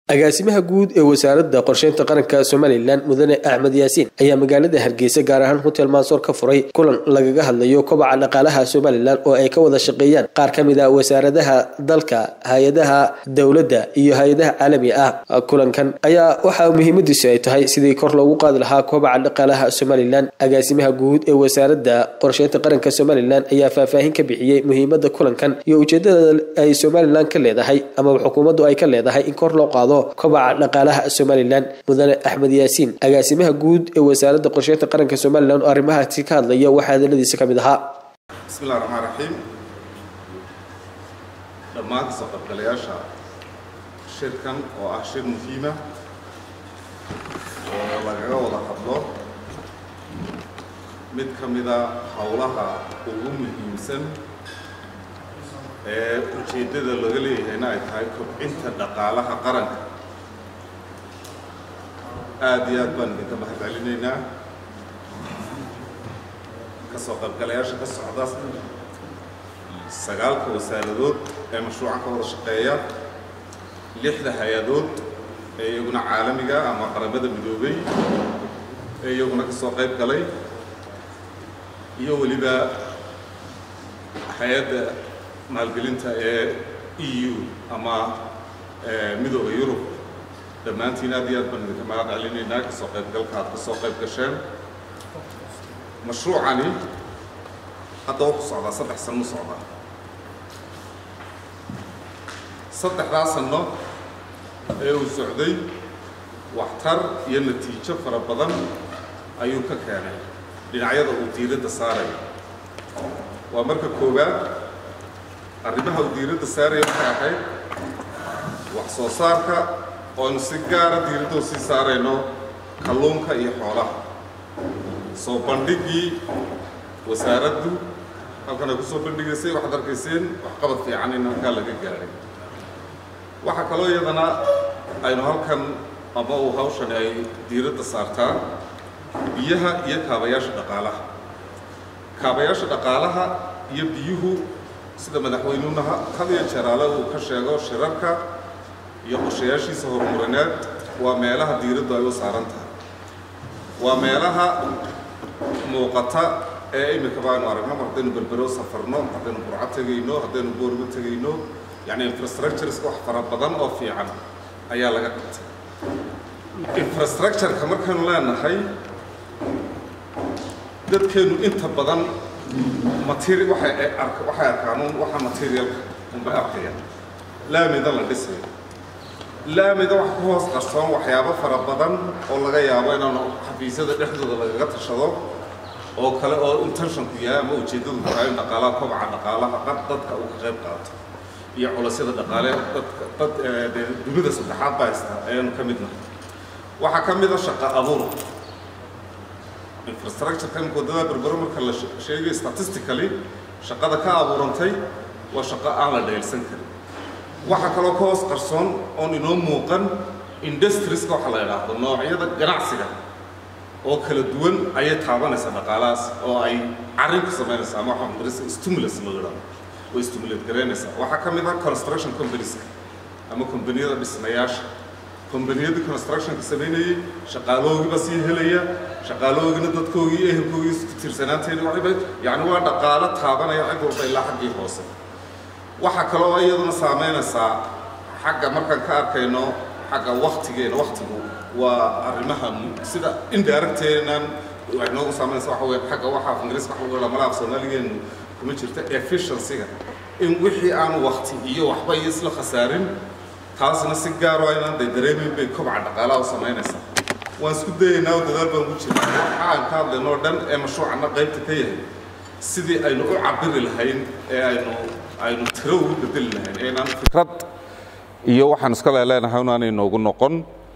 agaasimaha guud ee wasaaradda qorsheynta qaranka somalilan mudane axmed yaasiin ayaa magaalada hargeysa gaar ahaan hotel mansoor ka furay kulan lagaga hadlayo kobaca dhaqaalaha somalilan oo ay ka wada shaqeeyaan qaar ka mid a wasaaradaha dalka hay-adaha dowladda iyo hay-adaha caalami ah kulankan ayaa waxaa muhiimadiisu ay tahay sidii kor loogu qaadi lahaa kobaca dhaqaalaha somalilan agaasimaha guud ee wasaaradda qorsheynta qaranka somalilan ayaa faahfaahin ka bixiyey muhiimada kulankan iyo ujeedada ay somalilan ka leedahay amaba xukuumaddu ay ka leedahay in kor loo qaado kobaca dhaqaalaha somalilan mudane axmed yaasiin agaasimaha guud ee wasaaradda qorsheynta qaranka somalilan oo arrimahaasi ka hadlaya waxaa hadaladiisa ka mid ahaa bismillahi raxmaan raxiim dhammaan kasoo qaybgalayaasha shirkan oo ah shir muhiima oo lagaga wada hadlo mid ka mida howlaha ugu muhiimsan ee ujeeddada laga leeyahayna ay tahay kobcinta dhaqaalaha qaranka aada iyo aad baan idinka mahad celinaynaa kasoo qaybgalayaasha ka socda sagaalka wasaaradood ee mashruucan ka wada shaqeeya lixda hay-adood ee iyaguna caalamiga ama qaramada midoobay ee iyaguna kasoo qayb galay iyo weliba hay-adda maalgelinta ee e u ama midooda yurub dhammaantiin aad iyo aad baan idinka mahad celinaynaa kasoo qaybgalka aad kasoo qayb gasheen mashruucani hadda wuxuu socdaa saddex sano u socdaa saddexdaa sano ee uu socday waxtar iyo natiijo fara badan ayuu ka keenay dhinacyada uu diiradda saaraya waa marka koowaad arrimaha uu diiradda saaraya waxay ahayd wax soo saarka oonu si gaara diiradda u sii saarayno kalluunka iyo xoolaha soo bandhigii wasaaraddu halkan ay ku soo bandhigaysay waxaad arkayseen waxqabad fiican in halkaa laga gaaray waxaa kaloo iyadana aynu halkan ama uu hawshani ay diiradda saartaa biyaha iyo kaabayaasha dhaqaalaha kaabayaasha dhaqaalaha iyo biyuhu sida madaxweynuhunaha had iyo jeeraale uu ka sheego shirarka iyo qorshayaashiisa horumarineed waa meelaha diiraddu ay u saaran tahay waa meelaha muuqata ee imika baanu aragno haddaynu berbero safarno haddaynu burco tegayno haddaynu boorgo tegayno yacni infrastructureska wax fara badan oo fiican ayaa laga qabtay infrastructureka markaynu leenahay dadkeennu inta badan materi waxay arka waxay arkaanuun waxa materialka unbay arkayaan laamida la dhisayo laamida wax ku hoos qarsoon waxyaabo fara badan oo laga yaabo inaanu xafiisyada dhexdooda lagaga tashado oo kale oo intentionku yahay ama ujeeddadu tahay in dhaqaalaha kobaca dhaqaalaha qad dadka uu ka qayb qaato iyo culasyada dhaqaale dadka dad dee dunida saddexaad baa haysta ayaanu ka midnahay waxaa ka mid a shaqa abuur infrastructureka imika waddada berbero marka la sheegay statistically shaqada ka abuurantay waa shaqo aan la dheelsan karin waxaa kaloo ka hoos qarsoon oon inoo muuqan industrieska waxa la idhaahdo noocyada ganacsiga oo kala duwan ayay taabanaysaa dhaqaalahaas oo ay carin ku samaynaysaa ama waxa madarisa stimulus loo idhaahdo way stimulate garaynaysaa waxaa ka mid ah construction companieska ama kombaniyada dhismayaasha kombaniyadii constructionka samaynayey shaqaaloogiiba sii helaya shaqaaloogina dadkoogii ehelkoogii isku tiirsanaanteeni waxayba yacni waa dhaqaalo taabanaya cid walba ilaa xaggii hoose waxaa kaloo iyaduna saameynaysaa xagga markaan ka arkayno xagga waktigeena waktigu waa arrimaha sida indirecteenan waxay noogu saameynaysa waxa weeye xagga waxa ingiriiska waxa lagu dhaha malaha soomaaligeenu kuma jirta efficiencyga in wixii aan wakti iyo waxba iyo isla khasaarin taasna si gaar oo inaan day dareemeyn bay kobaca dhaqaalaha u samaynaysaa waan isku dayaynaa oo dadaal baan ku jirnaa waxa aan ka hadlayno o dhan ee mashruucana qaybta ka yahay sidii aynu u cabiri lahayn ee aynu aynu tiro ugu bedeli lahayn eenaan fikrad iyo waxaan iska leeleenahay unaanay noogu noqon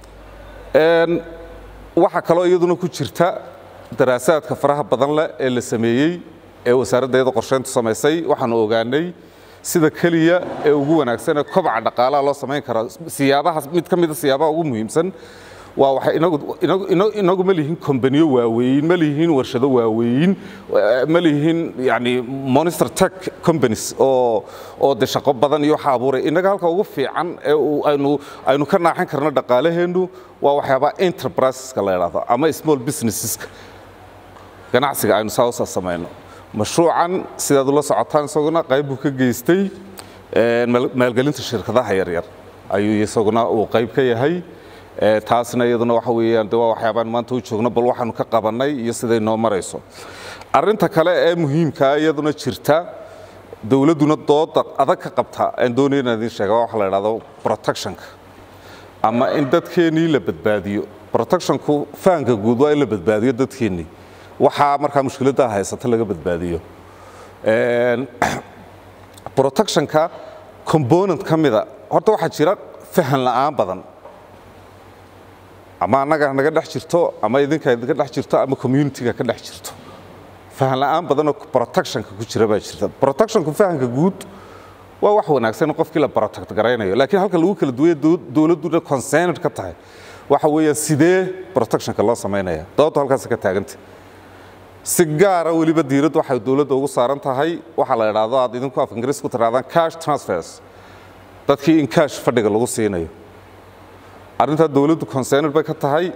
waxaa kaloo iyaduna ku jirta daraasaadka faraha badan leh ee la sameeyey ee wasaaradda iyada qorsheyntu samaysay waxaanu ogaanay sida keliya ee ugu wanaagsan ee kobaca dhaqaalaha loo samayn kara siyaabaha mid ka mida siyaabaha ugu muhiimsan waa waxay inagu inagu inagu inagu ma lihin kombaniyo waaweyn ma lihin warshado waaweyn ma lihin yani monster tech companies oo oo de shaqo badan iyo waxa abuuray inaga halka ugu fiican ee aynu aynu ka naaxin karno dhaqaalaheennu waa waxyaabaha enterpriseska la yidhaahdo ama small businesseska ganacsiga aynu saa usa samayno mashruucan sidaad ula socotaan isaguna qayb buu ka geystay maalgelinta shirkadaha yaryar ayuu isaguna uu qayb ka yahay taasna iyaduna waxa weeyaan de waa waxyaabaan maanta u joogno bal waxaanu ka qabannay iyo siday noo marayso arrinta kale ee muhiimkaa iyaduna jirta dowladduna dooda adag ka qabta aan doonaya inaan idiin sheega waxa la idhahdo protectionka ama in dadkeennii la badbaadiyo protectionku fahanka guud waa in la badbaadiyo dadkeennii waxaa markaa mushkiladda haysata laga badbaadiyo protectionka component ka mida horta waxaa jira fahan la'aan badan ama annaga naga dhex jirto ama idinka idinka dhex jirto ama communitiga ka dhex jirto fahan la'aan badanoo protectionka ku jira baa jirta protectionku fahanka guud waa wax wanaagsan in qofkii la protect garaynayo laakiin halka lagu kala duwaya dowladduna concerned ka tahay waxa weeyaan sidee protectionka loo samaynaya dooddu halkaas ka taaganta si gaara weliba diiraddu waxay dowladda ugu saaran tahay waxaa la idhaahdo aad idinku af ingiriis ku tirahdaan cash transfers dadkii in cash fadhiga lagu siinayo arrintaa dowladdu concerned bay ka tahay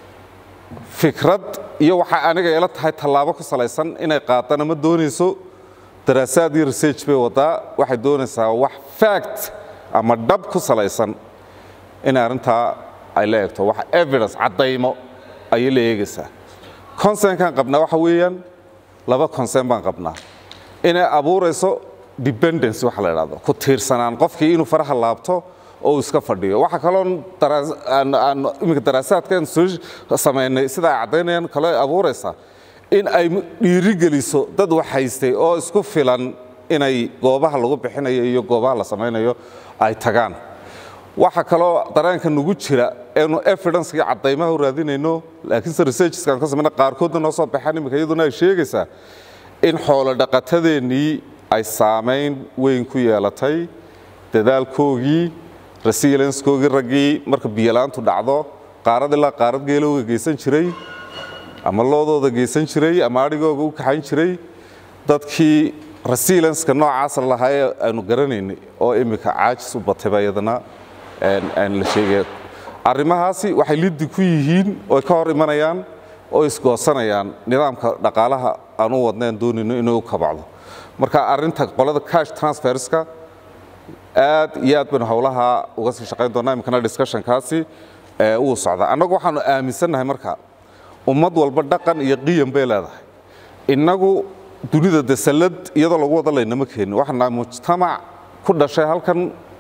fikrad iyo waxaa aniga ila tahay tallaabo ku salaysan inay qaadana ma doonayso daraasaad iyo research bay wadaa waxay doonaysaa wax fact ama dhab ku salaysan in arrintaa ay la eegto wax evidence caddaymo ayay la eegaysaa concernkan qabnaa waxa weeyaan laba concern baan qabnaa inay abuurayso dependence waxa la idhahdo ku tiirsanaan qofkii inuu faraha laabto oo uu iska fadhiyo waxa kaloon iminka daraasaadkan soo samaynay sida ay caddaynayaan kaloo ay abuuraysaa in ay dhiirigeliso dad wax haystay oo isku filan inay goobaha lagu bixinayo iyo goobaha la samaynayo ay tagaan waxa kaloo dareenka nagu jira eenu evidence iyo caddaymaha u raadinayno laakiinse researcheskaan ka samayna qaarkoodna noo soo baxaan iminka iyaduna ay sheegaysaa in xoolo dhaqatadeennii ay saamayn weyn ku yeelatay dadaalkoogii resiliencekoogii raggii marka biyolaantu dhacdo qaarad ilaa qaarad geelowga geysan jiray ama loodooda geysan jiray ama adhigooga u kaxayn jiray dadkii resilienska noocaasa lahaa ee aynu garanaynay oo iminka caajis u batayba iyadana aan la sheegaya arrimahaasi waxay liddi ku yihiin oo ka hor imanayaan oo isgoosanayaan nidaamka dhaqaalaha aan u wadnayn doonayno inuu u kabacdo marka arrinta qolada cash transferska aad iyo aad baynu howlaha uga sii shaqayn doonaa iminkana discussionkaasi uu socdaa annagu waxaanu aaminsannahay marka ummad walba dhaqan iyo qiyam bay leedahay innagu dunida de sallad iyadoo lagu wada laynama keenin waxaan nahay mujtamac ku dhashay halkan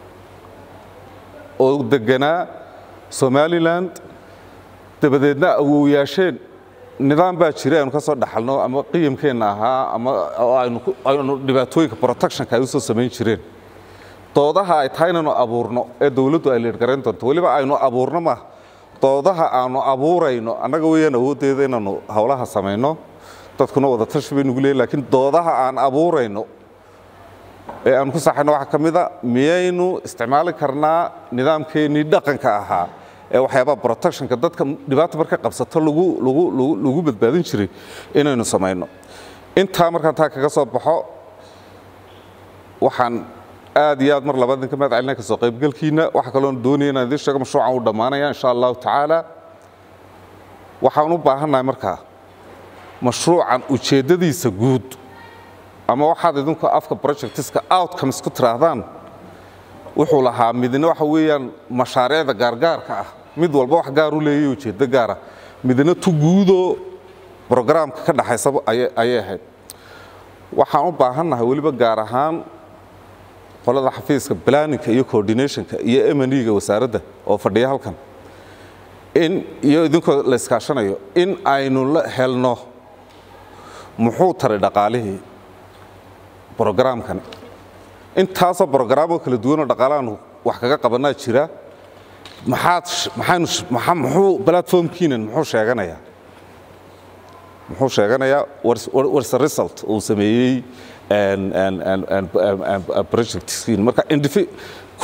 oo deganaa somaliland dabadeedna awowyaasheen nidaam baa jira aynu ka soo dhaxalno ama qiyamkeenna ahaa ama aynu dhibaatooyinka protectionka ay u soo samayn jireen doodaha ay tahay inaynu abuurno ee dowladdu ay leergarayn doonto weliba aynu abuurno maaha doodaha aanu abuurayno annaga weeyaan awooddeeda inaanu howlaha samayno dadkuna wada tashi bay nugu leeyihin laakiin doodaha aan abuurayno ee aan ku saxayno waxaa ka mid a miyaynu isticmaali karnaa nidaamkeennii dhaqanka ahaa ee waxyaabaha protectionka dadka dhibaata marka qabsato lagu lagu lagu lagu badbaadin jiray inaynu samayno intaa markaan taa kaga soo baxo waxaan aad iyo aad mar labaad idinka mahad celinaya kasoo qaybgalkiina waxaa kaloon doonaya inaan idiin sheego mashruucan uu dhammaanaya insha allahu tacaala waxaan u baahannahay markaa mashruucan ujeeddadiisa guud ama waxaad idinku afka projectiska outcomes ku tiraahdaan wuxuu lahaa midna waxa weeyaan mashaariicda gaargaarka ah mid walba wax gaar u leeyahy ujeeddo gaara midna tu guudoo brograamka ka dhaxaysa ayay ahayd waxaan u baahannahay weliba gaar ahaan qolada xafiiska planninka iyo coordinationka iyo emaniga wasaaradda oo fadhiya halkan in iyo idinkoo la iskaashanayo in aynu la helno muxuu taray dhaqaalihii brograamkani intaasoo brograamo kala duwanoo dhaqaalahaanu wax kaga qabanaa jira maxaad maxaynu maxaa muxuu platformkiinan muxuu sheeganayaa muxuu sheeganayaa warse result uu sameeyey projectskiin marka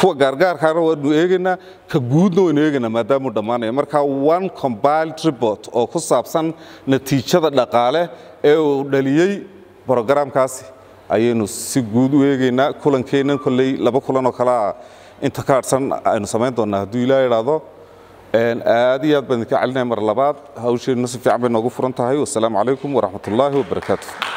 kuwa gaargaarkaana waanu eegaynaa ka guudna waynu eegaynaa maadaamuu dhammaanaya marka one compiled report oo ku saabsan natiijada dhaqaale ee uu dhaliyey brogaraamkaasi ayaynu si guud u eegaynaa kulankeennan kolley laba kulan oo kalea inta ka hadhsan aynu samayn doonnaa hadduu ilaa idhaahdo aad iyo aad baan idinka celinaya mar labaad hawsheenna si fiican bay noogu furan tahay wasalaamu calaykum waraxmat ullaahi wabarakaatu